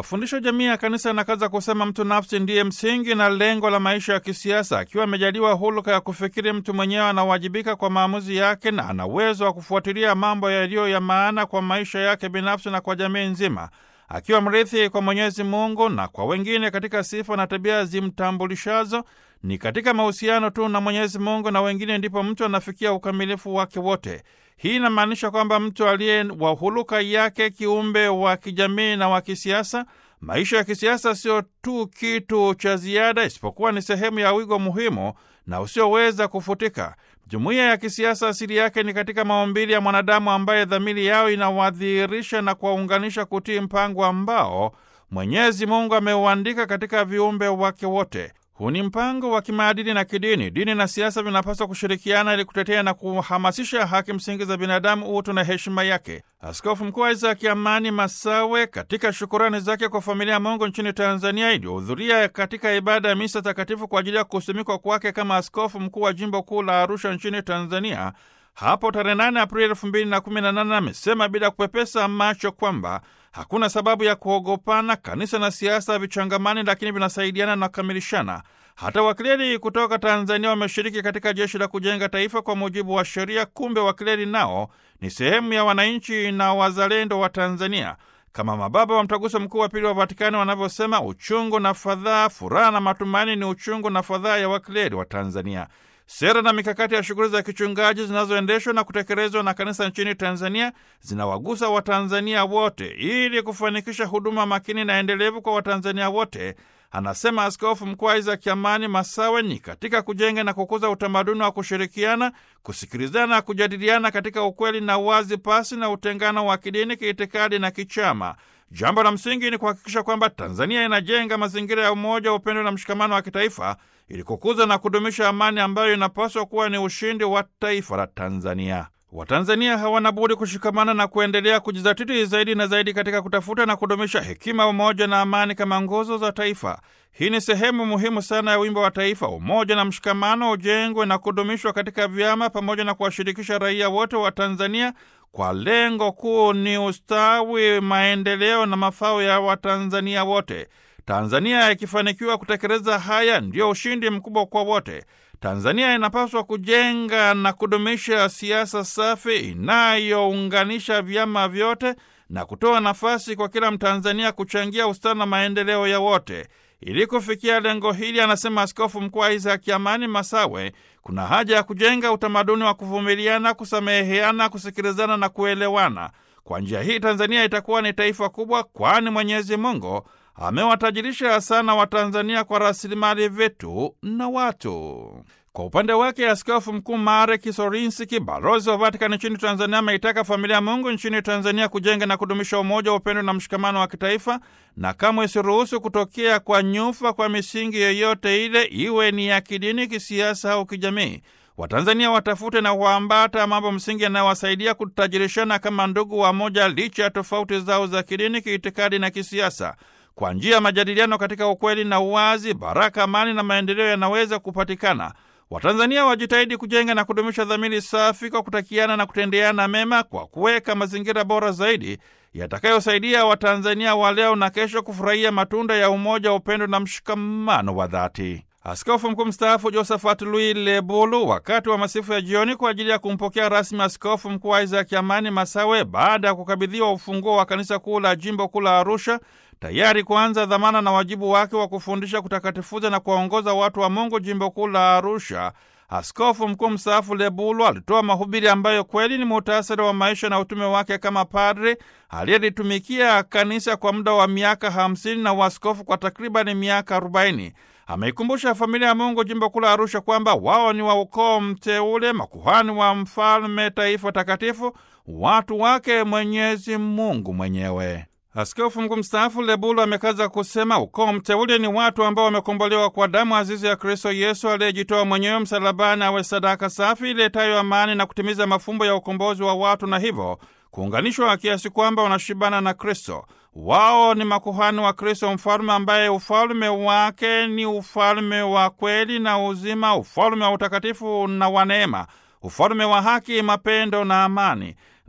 Mafundisho jamii ya kanisa yanakaza kusema mtu nafsi ndiye msingi na lengo la maisha ya kisiasa. Akiwa amejaliwa huluka ya kufikiri, mtu mwenyewe anawajibika kwa maamuzi yake na ana uwezo wa kufuatilia mambo yaliyo ya maana kwa maisha yake binafsi na kwa jamii nzima, akiwa mrithi kwa Mwenyezi Mungu na kwa wengine katika sifa na tabia zimtambulishazo. Ni katika mahusiano tu na Mwenyezi Mungu na wengine ndipo mtu anafikia ukamilifu wake wote. Hii inamaanisha kwamba mtu aliye wa huluka yake kiumbe wa kijamii na wa kisiasa, maisha ya kisiasa sio tu kitu cha ziada, isipokuwa ni sehemu ya wigo muhimu na usioweza kufutika. Jumuiya ya kisiasa asili yake ni katika maumbili ya mwanadamu ambaye dhamiri yao inawadhihirisha na kuwaunganisha kutii mpango ambao Mwenyezi Mungu ameuandika katika viumbe wake wote. Huu ni mpango wa kimaadili na kidini. Dini na siasa vinapaswa kushirikiana ili kutetea na kuhamasisha haki msingi za binadamu, utu na heshima yake. Askofu Mkuu wa Isaac Amani Masawe, katika shukurani zake kwa familia ya Mungu nchini Tanzania iliyohudhuria katika ibada ya misa takatifu kwa ajili ya kusimikwa kwake kama askofu mkuu wa jimbo kuu la Arusha nchini Tanzania hapo tarehe 8 Aprili elfu mbili na kumi na nane amesema bila kupepesa macho kwamba hakuna sababu ya kuogopana. Kanisa na siasa vichangamani, lakini vinasaidiana na kukamilishana. Hata wakleri kutoka Tanzania wameshiriki katika jeshi la kujenga taifa kwa mujibu wa sheria. Kumbe wakleri nao ni sehemu ya wananchi na wazalendo wa Tanzania, kama mababa wa Mtaguso Mkuu wa Pili wa Vatikani wanavyosema, uchungu na fadhaa, furaha na matumaini ni uchungu na fadhaa ya wakleri wa Tanzania. Sera na mikakati ya shughuli za kichungaji zinazoendeshwa na kutekelezwa na kanisa nchini Tanzania zinawagusa Watanzania wote ili kufanikisha huduma makini na endelevu kwa Watanzania wote, anasema Askofu Mkuu Isaac Amani Masawe. Ni katika kujenga na kukuza utamaduni wa kushirikiana, kusikilizana na kujadiliana katika ukweli na uwazi, pasi na utengano wa kidini, kiitikadi na kichama. Jambo la msingi ni kuhakikisha kwamba Tanzania inajenga mazingira ya umoja, upendo na mshikamano wa kitaifa ili kukuza na kudumisha amani ambayo inapaswa kuwa ni ushindi wa taifa la Tanzania. Watanzania hawana budi kushikamana na kuendelea kujizatiti zaidi na zaidi katika kutafuta na kudumisha hekima, umoja na amani kama nguzo za taifa. Hii ni sehemu muhimu sana ya wimbo wa taifa. Umoja na mshikamano ujengwe na kudumishwa katika vyama pamoja na kuwashirikisha raia wote wa Tanzania kwa lengo kuu ni ustawi, maendeleo na mafao ya Watanzania wote. Tanzania ikifanikiwa kutekeleza haya, ndio ushindi mkubwa kwa wote. Tanzania inapaswa kujenga na kudumisha siasa safi inayounganisha vyama vyote na kutoa nafasi kwa kila Mtanzania kuchangia ustawi na maendeleo ya wote. Ili kufikia lengo hili, anasema Askofu Mkuu Isaac Amani Masawe, kuna haja ya kujenga utamaduni wa kuvumiliana, kusameheana, kusikilizana na kuelewana. Kwa njia hii Tanzania itakuwa ni taifa kubwa, kwani Mwenyezi Mungu amewatajirisha sana Watanzania kwa rasilimali vitu na watu. Kwa upande wake Askofu Mkuu Marek Sorinski, balozi wa Vatikani nchini Tanzania, ameitaka familia ya Mungu nchini Tanzania kujenga na kudumisha umoja, upendo na mshikamano wa kitaifa, na kamwe isiruhusu kutokea kwa nyufa kwa misingi yoyote ile, iwe ni ya kidini, kisiasa au kijamii. Watanzania watafute na kuambata mambo msingi yanayowasaidia kutajirishana kama ndugu wa moja, licha ya tofauti zao za kidini, kiitikadi na kisiasa. Kwa njia ya majadiliano katika ukweli na uwazi, baraka, amani na maendeleo yanaweza kupatikana. Watanzania wajitahidi kujenga na kudumisha dhamiri safi kwa kutakiana na kutendeana mema, kwa kuweka mazingira bora zaidi yatakayosaidia Watanzania wa leo na kesho kufurahia matunda ya umoja, upendo na mshikamano wa dhati. Askofu mkuu mstaafu Josephat Louis Lebulu, wakati wa masifu ya jioni kwa ajili ya kumpokea rasmi askofu mkuu Isaac Amani Masawe baada ya kukabidhiwa ufunguo wa kanisa kuu la jimbo kuu la Arusha, tayari kuanza dhamana na wajibu wake wa kufundisha, kutakatifuza na kuwaongoza watu wa Mungu jimbo kuu la Arusha. Askofu mkuu mstaafu Lebulu alitoa mahubiri ambayo kweli ni muhtasari wa maisha na utume wake kama padri aliyelitumikia kanisa kwa muda wa miaka hamsini na uaskofu kwa takribani miaka arobaini. Ameikumbusha familia ya Mungu jimbo kuu la Arusha kwamba wao ni wa ukoo mteule, makuhani wa mfalme, taifa takatifu, watu wake Mwenyezi Mungu mwenyewe. Askofu mkuu mstaafu Lebulu amekaza kusema ukoo mteule ni watu ambao wamekombolewa kwa damu azizi ya Kristo Yesu aliyejitoa mwenyewe msalabani awe sadaka safi iletayo amani na kutimiza mafumbo ya ukombozi wa watu, na hivyo kuunganishwa kiasi kwamba wanashibana na Kristo. Wao ni makuhani wa Kristo mfalme, ambaye ufalme wake ni ufalme wa kweli na uzima, ufalme wa utakatifu na wa neema, ufalme wa haki, mapendo na amani.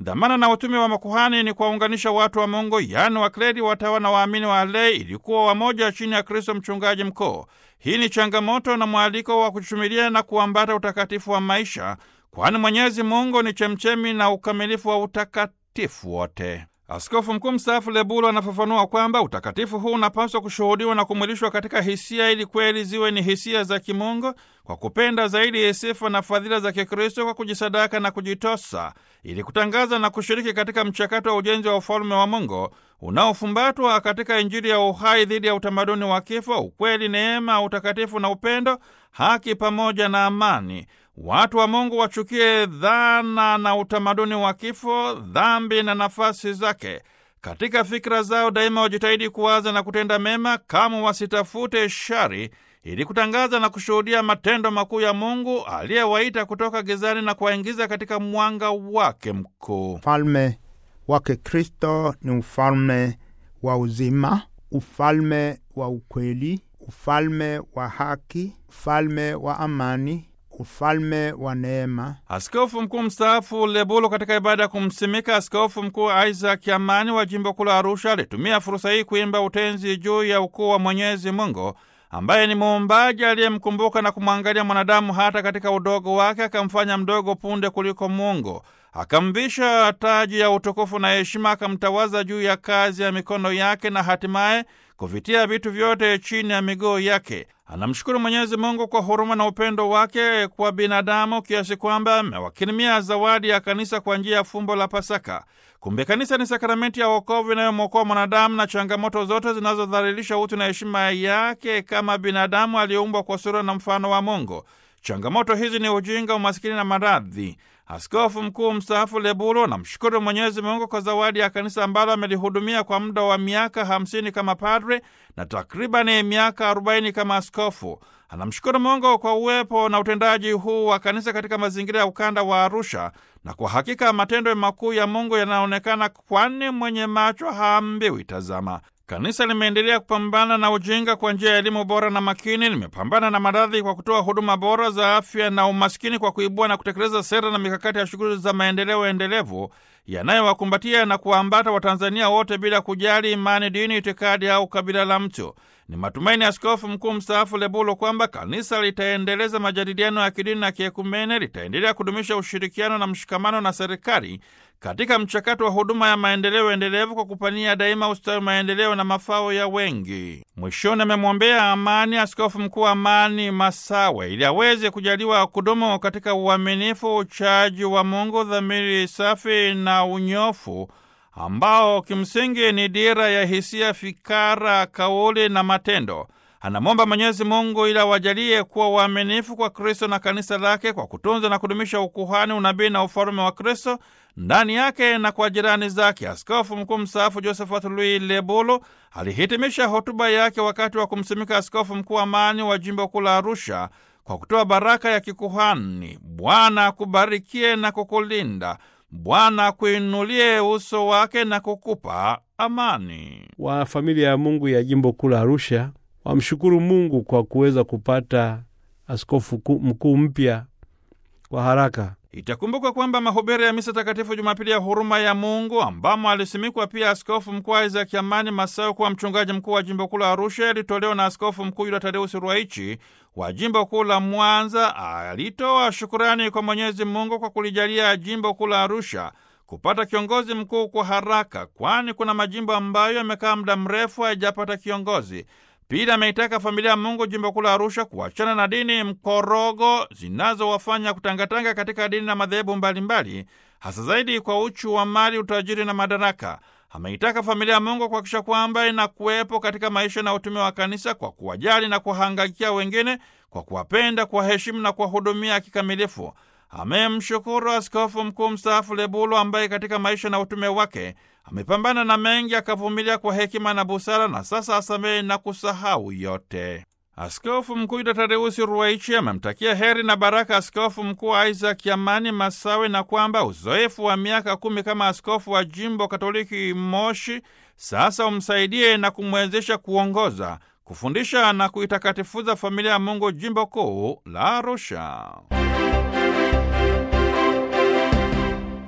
Dhamana na utume wa makuhani ni kuwaunganisha watu wa Mungu, yaani wakleri, watawa na waamini wa lei, ilikuwa wamoja chini ya Kristo mchungaji mkuu. Hii ni changamoto na mwaliko wa kuchumilia na kuambata utakatifu wa maisha, kwani Mwenyezi Mungu ni chemchemi na ukamilifu wa utakatifu wote. Askofu mkuu mstaafu Lebulo anafafanua kwamba utakatifu huu unapaswa kushuhudiwa na kumwilishwa katika hisia ili kweli ziwe ni hisia za kimungu, kwa kupenda zaidi sifa na fadhila za Kikristo, kwa kujisadaka na kujitosa, ili kutangaza na kushiriki katika mchakato wa ujenzi wa ufalme wa Mungu unaofumbatwa katika Injili ya uhai dhidi ya utamaduni wa kifo, ukweli, neema, utakatifu na upendo, haki pamoja na amani. Watu wa Mungu wachukie dhana na utamaduni wa kifo, dhambi na nafasi zake. Katika fikra zao daima wajitahidi kuwaza na kutenda mema, kama wasitafute shari, ili kutangaza na kushuhudia matendo makuu ya Mungu aliyewaita kutoka gizani na kuwaingiza katika mwanga wake mkuu. Ufalme wake Kristo ni ufalme wa uzima, ufalme wa ukweli, ufalme wa haki, ufalme wa amani ufalme wa neema. Askofu mkuu mstaafu Lebulo katika ibada ya kumsimika askofu mkuu Isaac Amani wa jimbo kuu la Arusha alitumia fursa hii kuimba utenzi juu ya ukuu wa Mwenyezi Mungu ambaye ni muumbaji aliyemkumbuka na kumwangalia mwanadamu hata katika udogo wake, akamfanya mdogo punde kuliko Mungu, akamvisha taji ya utukufu na heshima, akamtawaza juu ya kazi ya mikono yake na hatimaye kuvitia vitu vyote chini ya miguu yake. Anamshukuru Mwenyezi Mungu kwa huruma na upendo wake kwa binadamu kiasi kwamba amewakirimia zawadi ya kanisa kwa njia ya fumbo la Pasaka. Kumbe kanisa ni sakramenti ya wokovu inayomwokoa mwanadamu na changamoto zote zinazodhalilisha utu na heshima yake kama binadamu aliyeumbwa kwa sura na mfano wa Mungu. Changamoto hizi ni ujinga, umasikini na maradhi. Askofu mkuu mstaafu Lebulo namshukuru Mwenyezi Mungu kwa zawadi ya kanisa ambalo amelihudumia kwa muda wa miaka hamsini kama padre na takribani miaka arobaini kama askofu. Anamshukuru Mungu kwa uwepo na utendaji huu wa kanisa katika mazingira ya ukanda wa Arusha, na kwa hakika matendo makuu ya Mungu yanaonekana, kwani mwenye macho haambiwi tazama. Kanisa limeendelea kupambana na ujinga kwa njia ya elimu bora na makini. Limepambana na maradhi kwa kutoa huduma bora za afya na umaskini kwa kuibua na kutekeleza sera na mikakati ya shughuli za maendeleo endelevu yanayowakumbatia na kuwaambata Watanzania wote bila kujali imani, dini, itikadi au kabila la mtu. Ni matumaini ya askofu mkuu mstaafu Lebulo kwamba kanisa litaendeleza majadiliano ya kidini na kiekumene, litaendelea kudumisha ushirikiano na mshikamano na serikali katika mchakato wa huduma ya maendeleo endelevu kwa kupania daima ustawi, maendeleo na mafao ya wengi. Mwishoni amemwombea amani askofu mkuu Amani Masawe ili aweze kujaliwa kudumu katika uaminifu, uchaji wa Mungu, dhamiri safi na unyofu ambao kimsingi ni dira ya hisia, fikara, kauli na matendo. Anamwomba Mwenyezi Mungu ili awajalie kuwa waaminifu kwa Kristo na kanisa lake kwa kutunza na kudumisha ukuhani, unabii na ufalume wa Kristo ndani yake na kwa jirani zake. Askofu mkuu mstaafu Josephat Louis Lebulo alihitimisha hotuba yake wakati wa kumsimika askofu mkuu Amani wa jimbo kuu la Arusha kwa kutoa baraka ya kikuhani: Bwana akubarikie na kukulinda, Bwana akuinulie uso wake na kukupa amani. Wa familia ya Mungu ya jimbo kuu la Arusha wamshukuru Mungu kwa kuweza kupata askofu mkuu mpya kwa haraka. Itakumbukwa kwamba mahubiri ya misa takatifu Jumapili ya huruma ya Mungu, ambamo alisimikwa pia askofu mkuu Isaac Amani Masawe kuwa mchungaji mkuu wa jimbo kuu la Arusha, yalitolewa na askofu mkuu Yuda Tadeusi Ruwaichi wa jimbo kuu la Mwanza. Alitoa shukurani kwa Mwenyezi Mungu kwa kulijalia jimbo kuu la Arusha kupata kiongozi mkuu kwa haraka, kwani kuna majimbo ambayo yamekaa muda mrefu hayajapata kiongozi. Pili, ameitaka familia ya Mungu jimbo kuu la Arusha kuachana na dini mkorogo zinazowafanya kutangatanga katika dini na madhehebu mbalimbali, hasa zaidi kwa uchu wa mali, utajiri na madaraka. Ameitaka familia ya Mungu kuhakikisha kwamba inakuwepo katika maisha na utume wa kanisa kwa kuwajali na kuwahangaikia wengine, kwa kuwapenda, kuwaheshimu na kuwahudumia kikamilifu. Amemshukuru askofu mkuu mstaafu Lebulo ambaye katika maisha na utume wake amepambana na mengi, akavumilia kwa hekima na busara, na sasa asamehe na kusahau yote. Askofu mkuu Yuda Tadeusi Ruwaichi amemtakia heri na baraka askofu mkuu Isaac Amani Masawe, na kwamba uzoefu wa miaka kumi kama askofu wa jimbo Katoliki Moshi sasa umsaidie na kumwezesha kuongoza, kufundisha na kuitakatifuza familia ya Mungu jimbo kuu la Arusha.